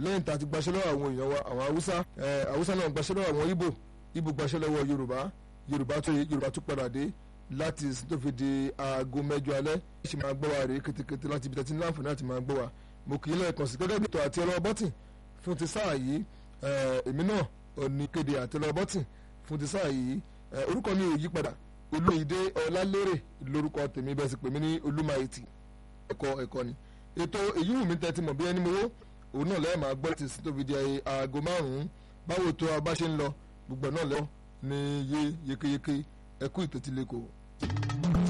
lẹ́yìn tá a ti gbaṣẹ́ lọ́wọ́ àwọn èèyàn wa àwọn haúsá haúsá náà gbaṣẹ́ lọ́wọ́ àwọn ibo ibo gbaṣẹ́ lọ́wọ́ yorùbá yorùbá tó yorùbá tó padà dé láti tó fi di aago mẹ́jọ alẹ́ ṣe máa gbọ́ wa rèé kétékété láti ibi tẹ́tí láǹfààní láti máa gbọ́ wa mo kì í lẹ́ẹ̀kan sí gẹ́gẹ́ bí ètò àti ọlọ́wọ́ bọ́tìn fún ti sáà yìí èmi náà ò ní kéde àti ọlọ́wọ́ bọ́tìn fún ti sáà yìí orúkọ mi ò yí padà olóyèdè ọlálérè lórúkọ tèmi bẹ́ẹ̀ sì pè mí ní olúmayètì ẹ̀kọ́ ẹ̀kọ́ ni ètò èyí wù mí tẹ́tí mọ̀ bí ẹni mowó òun náà lẹ́ẹ̀ máa gbọ́ ti sí tó fi di aago márùn-ún báwo tó a bá ṣe ń lọ gbogbo náà lẹ́wọ́ ní yé yékéyéké ẹkú ìtẹ́tílẹ́kọ̀ọ́.